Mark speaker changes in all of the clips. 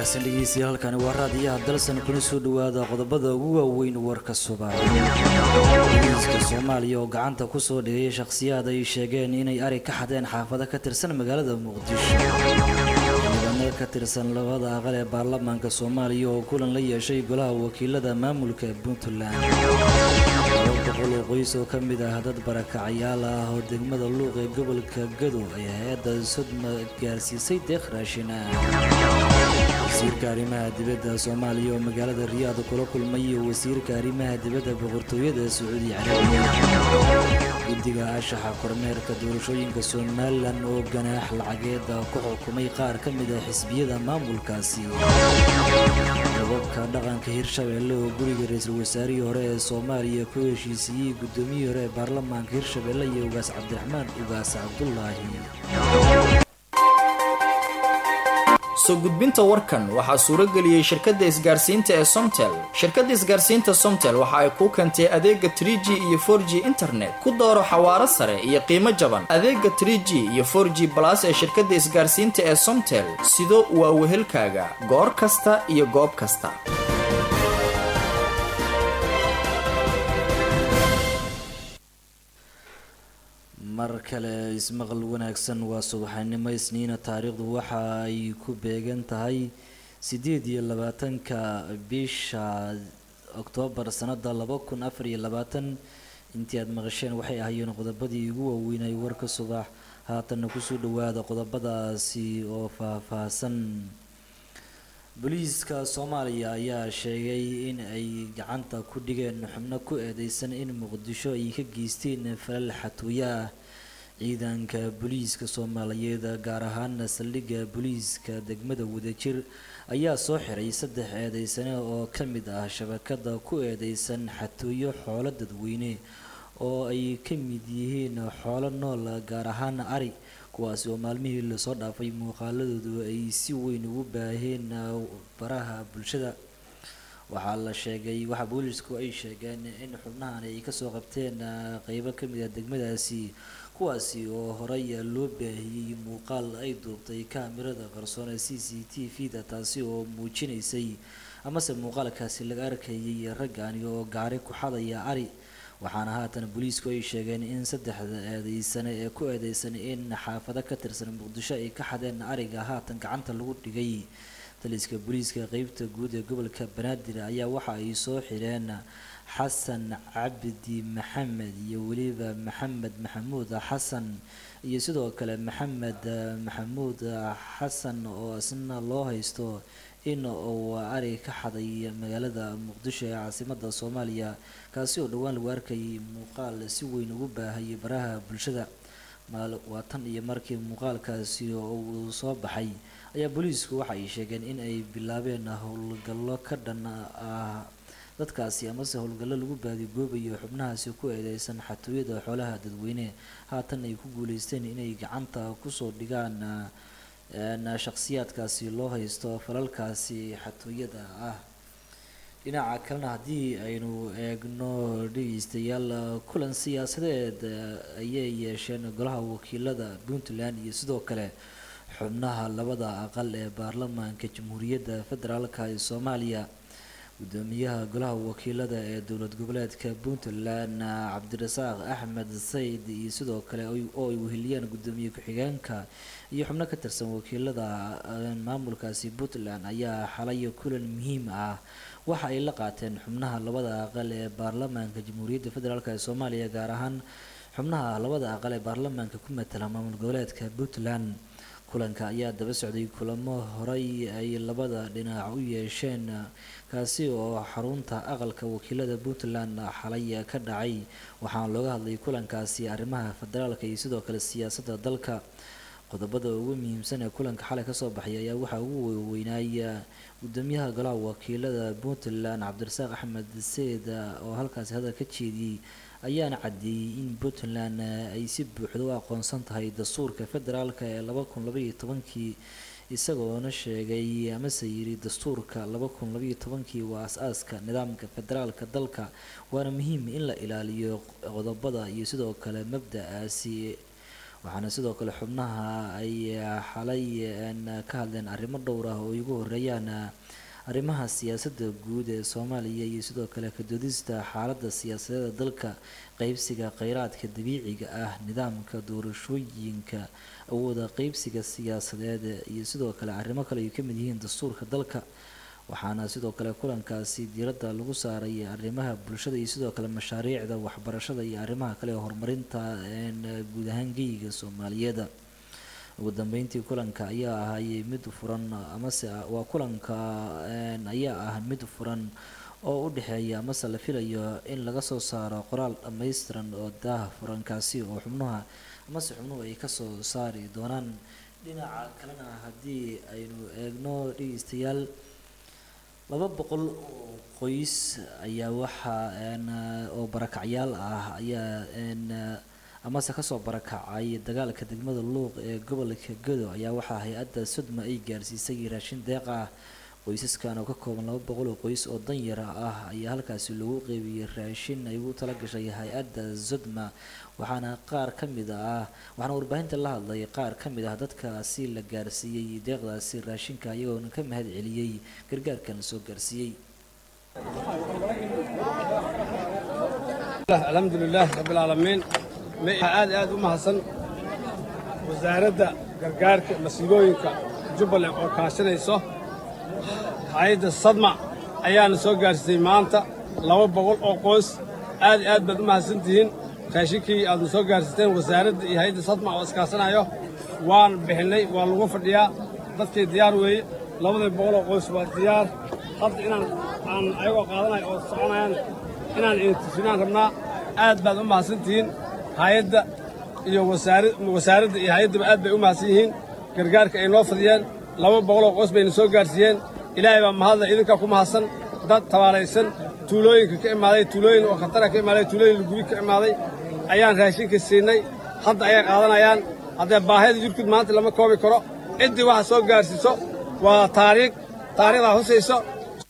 Speaker 1: wanaagsan dhegeystayaal halkani waa raadiyaha dalsan kuna soo dhawaada qodobada ugu waaweyn warka subax booliiska soomaaliya oo gacanta kusoo dhigay shakhsiyaad ay sheegeen inay ari ka xadeen xaafado ka tirsan magaalada muqdisho xildhibaano ka tirsan labada aqal ee baarlamaanka soomaaliya oo kulan la yeeshay golaha wakiilada maamulka puntland laba boqol oo qoys oo ka mid ah dad barakacayaal ah oo degmada luuq ee gobolka gado ay hay-adda sodma gaarsiisay deeq raashin ah wasiirka arrimaha dibadda soomaaliya oo magaalada riyaad kula kulmay wasiirka arrimaha dibadda boqortooyada sacuudi carabiya guddiga ashaxa kormeerka doorashooyinka somalilan oo ganaax lacageeda ku xukumay qaar ka mid ah xisbiyada maamulkaasi gobabka dhaqanka hirshabeelle oo guriga ra-iisul wasaarihii hore ee soomaaliya ku heshiisiiyey guddoomiyihii hore ee baarlamaanka hirshabeelle iyo ugaas cabdiraxmaan ugaas cabdulaahi
Speaker 2: soo gudbinta warkan waxaa suurageliyey shirkadda isgaarsiinta ee somtel shirkadda isgaarsiinta somtel waxa ay kuu keentay adeega tr g iyo for g internet ku dooro xawaaro sare iyo qiimo jaban adeega tr g iyo for g balas ee shirkadda isgaarsiinta ee somtel sido waa wehelkaaga goor kasta iyo goob kasta
Speaker 1: mar kale ismaqal wanaagsan waa subaxnimo isniina taariikhdu waxa ay ku beegan tahay siddeed iyo labaatanka bisha oktoobar sanada laba kun afar iyo labaatan intii aada maqasheen waxay ahaayeen qodobadii ugu waaweynay warka subax haatanna kusoo dhawaada qodobadaasi oo faah-faahsan booliiska soomaaliya ayaa sheegay in ay gacanta ku dhigeen xubno ku eedeysan in muqdisho ay ka geysteen falal xatooyo ah ciidanka booliiska soomaaliyeed gaar ahaana saldhigga booliiska degmada wadajir ayaa soo xiray saddex eedeysane oo ka mid ah shabakada ku eedeysan xatooyo xoolo dadweyne oo ay ka mid yihiin xoolo nool gaar ahaan ari kuwaasi oo maalmihii lasoo dhaafay muuqaaladoodu ay si weyn ugu baaheen baraha bulshada waxaa la sheegay waxaa boolisku ay sheegeen in xubnahan ay kasoo qabteen qeybo kamid ah degmadaasi kuwaasi oo horey loo baahiyey muuqaal ay duubtay kaamirada qarsoon ee c c t v da taasi oo muujinaysay amase muuqaalkaasi laga arkayay raggani oo gaari ku xadaya ari waxaana haatan booliisku ay sheegeen in saddexda eedeysane ee ku eedeysan in xaafado ka tirsan muqdisho ay ka xadeen ariga haatan gacanta lagu dhigay taliska booliiska qeybta guud ee gobolka banaadir ayaa waxa ay soo xireen xasan cabdi maxamed iyo weliba maxamed maxamuud xasan iyo sidoo kale maxamed maxamuud xasan oo isna loo haysto in uu ari ka xaday magaalada muqdisho ee caasimada soomaaliya kaasi oo dhowaan lagu arkayay muuqaal si weyn ugu baahayay baraha bulshada waa tan iyo markii muuqaalkaasi uu soo baxay ayaa booliisku waxa ay sheegeen in ay bilaabeen howlgallo ka dhan ah dadkaasi amase howlgallo lagu baadigoobayo xubnahaasi ku eedeysan xatooyada xoolaha dadweyne haatan ay ku guuleysteen inay gacanta kusoo dhigaan shakhsiyaadkaasi loo haysto falalkaasi xatooyada ah dhinaca kalena haddii aynu eegno dhegeystayaal kulan siyaasadeed ayay yeesheen golaha wakiilada puntland iyo sidoo kale xubnaha labada aqal ee baarlamaanka jamhuuriyadda federaalka ee soomaaliya gudoomiyaha golaha wakiilada ee dowlad goboleedka puntland cabdirasaaq axmed sayid iyo sidoo kale oo ay weheliyeen gudoomiye ku-xigeenka iyo xubno ka tirsan wakiilada maamulkaasi puntland ayaa xalay kulan muhiim ah waxa ay la qaateen xubnaha labada aqal ee baarlamaanka jamhuuriyadda federaalk ee soomaaliya gaar ahaan xubnaha labada aqal ee baarlamaanka ku matala maamul goboleedka puntland kulanka ayaa daba socday kulamo horey ay labada dhinac u yeesheen kaasi oo xarunta aqalka wakiilada puntland xalay ka dhacay waxaana looga hadlay kulankaasi arrimaha federaalka iyo sidoo kale siyaasadda dalka qodobada ugu muhiimsan ee kulanka xalay kasoo baxay ayaa waxaa ugu weynaaya gudoomiyaha golaha wakiilada puntland cabdirasaaq axmed seed oo halkaasi hadal ka jeediyey ayaana caddeeyey in puntland ay si buuxda u aqoonsan tahay dastuurka federaalka ee laba kun labaiyo tobankii isagoona sheegay amase yiri dastuurka laba kun labaiyo tobankii waa as-aaska nidaamka federaalka dalka waana muhiim in la ilaaliyo qodobada iyo sidoo kale mabda-aasi waxaana sidoo kale xubnaha ay xalay ka hadleen arrimo dhowr ah oo ay ugu horeeyaan arrimaha siyaasadda guud ee soomaaliya iyo sidoo kale kadoodista xaaladda siyaasadeeda dalka qeybsiga kheyraadka dabiiciga ah nidaamka doorashooyinka awooda qeybsiga siyaasadeed iyo sidoo kale arrimo kale ay ka mid yihiin dastuurka dalka waxaana sidoo kale kulankaasi diiradda lagu saaray arrimaha bulshada iyo sidoo kale mashaariicda waxbarashada iyo arrimaha kale ee horumarinta guud ahaan geyiga soomaaliyeed ugu dambeyntii kulanka ayaa ahay mid furan amase waa kulanka ayaa ah mid furan oo u dhexeeya amase la filayo in laga soo saaro qoraal dhammaystiran oo daah furankaasi oo xubnuha amase xubnuhu ay kasoo saari doonaan dhinaca kalena haddii aynu eegno dhegeystayaal laba boqol oo qoys ayaa waxaa oo barakacyaal ah ayaa amase kasoo barakacay dagaalka degmada luuq ee gobolka godo ayaa waxaa hay-adda sodma ay gaarsiisay raashin deeq ah qoysaskan oo ka kooban laba boqol oo qoys oo danyara ah ayaa halkaasi lagu qeybiyey raashin ay ugu tala gashay hay-adda sodma waxaana qaar ka mid ah waxaana warbaahinta la hadlay qaar ka mid ah dadkaasi la gaarsiiyey deeqdaasi raashinka iyagoona ka mahad celiyey gargaarkan soo gaarsiiyey
Speaker 3: alxamdu lilaah rabbilcaalamiin waxaa aad aad u mahadsan wasaaradda gargaarka masiibooyinka jubbaland oo kaashanayso hay-adda sadma ayaana soo gaarsiisay maanta laba boqol oo qoys aad aad baad u mahadsan tihiin raashinkii aadna soo gaarsiisteen wasaaradda iyo hay-adda sadma oo iskaasanayo waan bixinnay waa lagu fadhiyaa dadkii diyaar weeye labadii boqol oo qoys waa diyaar hadda inaan aan ayagoo qaadanayo oo soconayaan inaan intifinaan rabnaa aad baad u mahadsan tihiin hay-adda iyo wasaaradda iyo hay-addaba aad bay u mahadsan yihiin gargaarka ay noo fadiyeen laba boqoloo qoys bayna soo gaarsiiyeen ilaahay baa mahadla idinkaa ku mahadsan dad tabaalaysan tuulooyinka ka imaaday tuulooyin oo khatara ka imaaday tuulooyin lagubi ka imaaday ayaan raashinka siinay hadda ayay qaadanayaan haddee baahida jirkud maanta lama koobi karo ciddii waxa soo gaarsiiso waa taariikh taariikhdaa husayso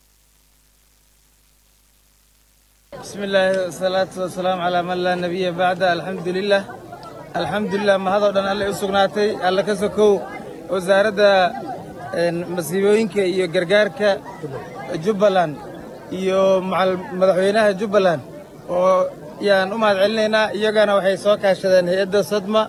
Speaker 4: بسم الله والصلاة والسلام على من لا نبي بعد الحمد لله الحمد لله ما هذا دان الله usugnaatay alla ka sokow wasaaradda masiibooyinka iyo gargaarka Jubbaland iyo madaxweynaha Jubbaland oo yaan u mahad celinaynaa iyagana waxay soo kaashadeen hay'adda Sadma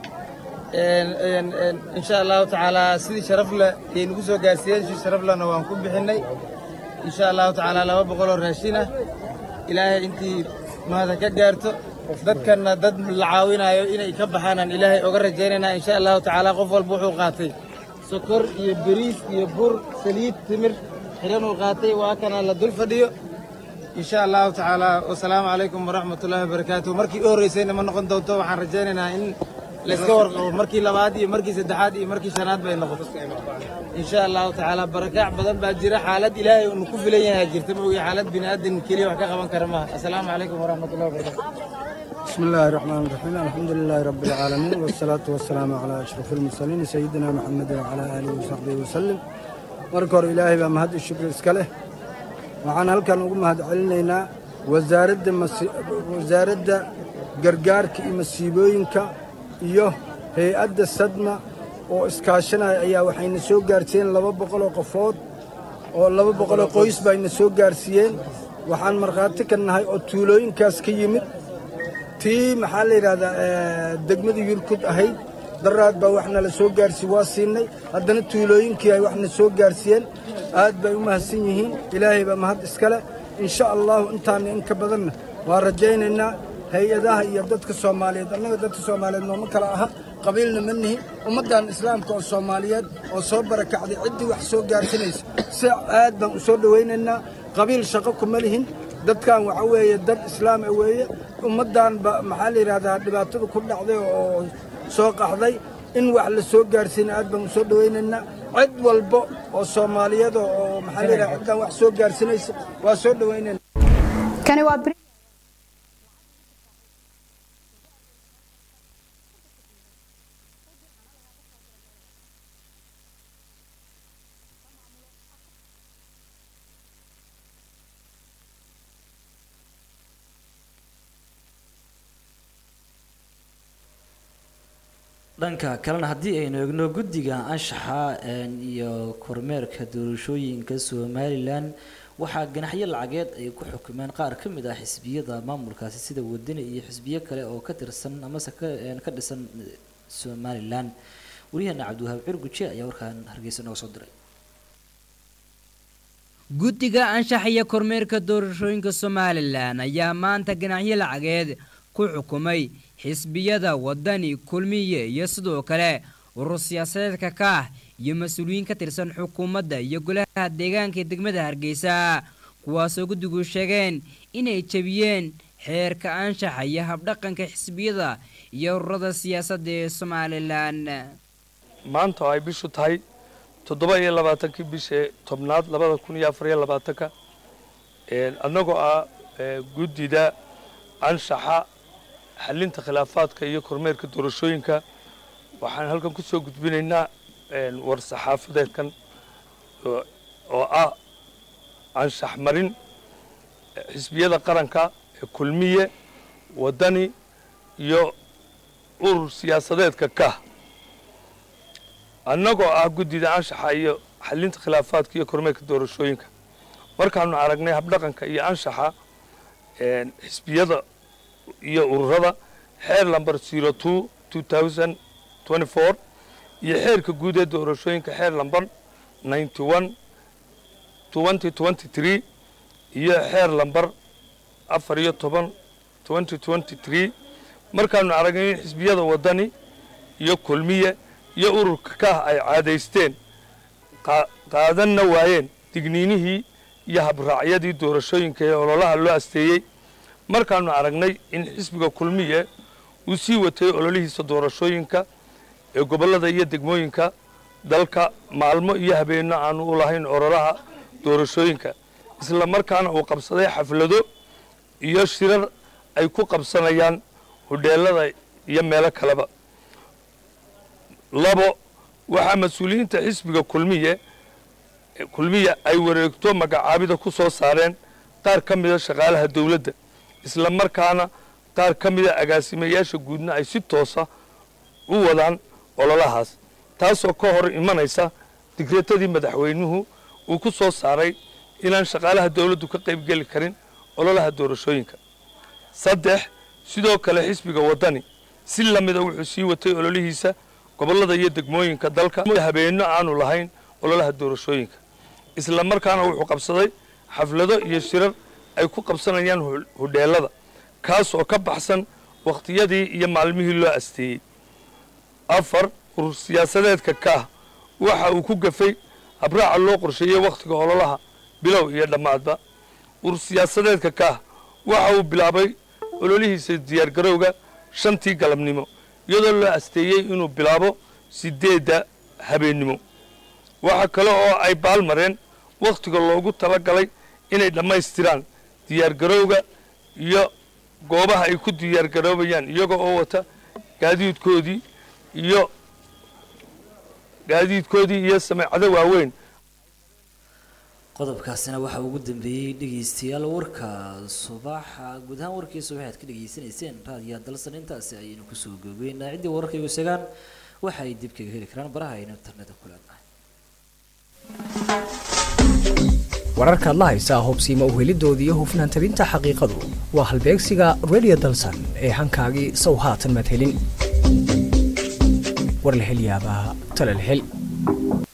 Speaker 4: insha allahu tacaala sidii sharaf leh ay nagu soo gaarsiiyeen si sharaf lehna waan ku bixinay insha allahu tacaala laba boqol oo raashin ah ilaahay intii mahada ka gaarto dadkanna dad la caawinayo inay ka baxaanaan ilaahay oga rajaynaynaa insha allahu tacaala qof walba wuxuu qaatay sokor iyo beriis iyo bur saliid timir xiranuu qaatay waa kana la dul fadhiyo insha allahu tacaala wasalaamu calaykum waraxmatullaahi wabarakaatuh markii u horreysayna ma noqon doonto waxaan rajaynaynaa in layska warqabo markii labaad iyo markii saddexaad iyo markii shanaad bay noqoto insha allahu tacaala barakaac badan baa jira xaalad ilaahay unu ku filan yahay jirta moogi xaalad bini aadan keliya wax ka qaban kara maaha assalaamu calaykum waraxmatullahi wabarakatu
Speaker 5: بسم الله الرحمن الرحيم الحمد لله رب العالمين والصلاة والسلام على أشرف المرسلين سيدنا محمد وعلى آله وصحبه وسلم marka ilaahay baa mahad iyo shukri iska leh waxaan halkan ugu mahad celinaynaa wasaaradda wasaaradda gargaarka iyo masiibooyinka iyo hay-adda sadma oo iskaashanaya ayaa waxayna soo gaarsiiyeen laba boqoloo qofood oo laba boqoloo qoys bayna soo gaarsiiyeen waxaan markhaati ka nahay oo tuulooyinkaas ka yimid tii maxaa la yidhahdaa degmada yurkud ahayd daraad baa waxna la soo gaarsiiye waa siinay haddana tuulooyinkii ay waxna soo gaarsiiyeen aad bay u mahadsan yihiin ilaahay baa mahad iskale insha allahu intaana in ka badanna waa rajaynaynaa hay-adaha iyo dadka soomaaliyeed annaga dadka soomaaliyeed nooma kala aha qabiilna ma nihin ummaddan islaamka oo soomaaliyeed oo soo barakacday ciddii wax soo gaarsinaysa si aad baan u soo dhowaynaynaa qabiil shaqo kuma lihin dadkan waxa weeye dad islaam ah weeye ummaddan ba maxaa la yidhahdaa dhibaatada ku dhacday oo soo qaxday in wax la soo gaarsiina aad baan u soo dhowaynaynaa cid walba oo soomaaliyeed oo maxaa la yidhahdaa ciddaan wax soo gaarsinaysa waa soo dhowaynaynaa
Speaker 6: kani waa
Speaker 1: dhanka kalena haddii aynu eegno guddiga anshaxa iyo kormeerka doorashooyinka somalilan waxaa ganaxyo lacageed ay ku xukumeen qaar ka mid ah xisbiyada maamulkaasi sida wadani iyo xisbiyo kale oo ka tirsan amase ka dhisan somalilan wariyaheena cabdiwahaab cirguje ayaa warkaan hargeysa nooga soo diray
Speaker 6: guddiga anshax iyo kormeerka doorashooyinka somalilan ayaa maanta ganaxyo lacageed ku xukumay xisbiyada wadani kulmiye iyo sidoo kale urur siyaasadeedka ka ah iyo mas-uuliyiin ka tirsan xukuumadda iyo golaha deegaanka degmada hargeysa kuwaasoo guddigu sheegeen inay jebiyeen xeerka anshaxa iyo habdhaqanka xisbiyada iyo ururada siyaasadda ee somalilan
Speaker 7: maanta oo ay bishu tahay toddoba iyo labaatankii bishee tobnaad labada kun iyo afar iyo labaatanka annagoo ah guddida anshaxa xalinta khilaafaadka iyo kormeerka doorashooyinka waxaan halkan ku soo gudbinaynaa war saxaafadeedkan oo ah anshax marin xisbiyada qaranka ee kulmiye waddani iyo urur siyaasadeedka kah annagoo ah guddida anshaxa iyo xalinta khilaafaadka iyo kormeerka doorashooyinka markaanu aragnay habdhaqanka iyo anshaxa xisbiyada iyo ururada xeer lamber zero two two thousand twenty four iyo xeerka guud ee doorashooyinka xeer lamber ninety one twenty twenty three iyo xeer lamber afar iyo toban twenty twenty three markaanu aragnay in xisbiyada waddani iyo kulmiye iyo ururka kah ay caadaysteen qaadanna waayeen digniinihii iyo habraacyadii doorashooyinka ee ololaha loo asteeyey markaanu aragnay in xisbiga kulmiye uu sii watay ololihiisa doorashooyinka ee gobollada iyo degmooyinka dalka maalmo iyo habeenno aanu u lahayn ololaha doorashooyinka isla markaana uu qabsaday xaflado iyo shirar ay ku qabsanayaan hudheelada iyo meelo kaleba labo waxaa mas-uuliyiinta xisbiga kulmiye kulmiya ay wareegto magacaabida ku soo saareen qaar ka mida shaqaalaha dowladda isla markaana qaar ka mida agaasimayaasha guudna ay si toosa u wadaan ololahaas taasoo ka hor imanaysa digreetadii madaxweynuhu uu ku soo saaray inaan shaqaalaha dowladdu ka qaybgeli karin ololaha doorashooyinka saddex sidoo kale xisbiga waddani si lamida wuxuu sii watay ololihiisa gobollada iyo degmooyinka dalka habeenno aanu lahayn ololaha doorashooyinka isla markaana wuxuu qabsaday xaflado iyo shirar ay ku qabsanayaan hudheelada kaas oo ka baxsan wakhtiyadii iyo maalmihii loo asteeyey afar urur siyaasadeedka kaah waxa uu ku gafay habraaca loo qorsheeyey wakhtiga ololaha bilow iyo dhammaadba urur siyaasadeedka kaah waxa uu bilaabay ololihiisa diyaargarowga shantii galabnimo iyadoo loo asteeyey inuu bilaabo sideedda habeennimo waxa kale oo ay baalmareen wakhtiga loogu tala galay inay dhammaystiraan diyaargarowga iyo goobaha ay ku diyaargaroobayaan iyaga oo wata gaadiidkoodii iyo gaadiidkoodii iyo sameecado waaweyn
Speaker 1: qodobkaasina waxaa ugu dambeeyey dhegeystayaal warka subaxa guud ahaan warkiisa waxaad ka dhegeysanayseen raadiyaha dalsan intaasi ayaynu kusoo goobeynaa ciddii wararkaygu segaan waxa ay dib kaga heli karaan baraha aynu internetka ku leenahay
Speaker 8: wararkaad la haysaa hubsiima uhelidooda iyo hufnaan tabinta xaqiiqadu waa halbeegsiga radio dalsan ee hankaagii sow haatan madhelin war la hel yaabaa tala la hel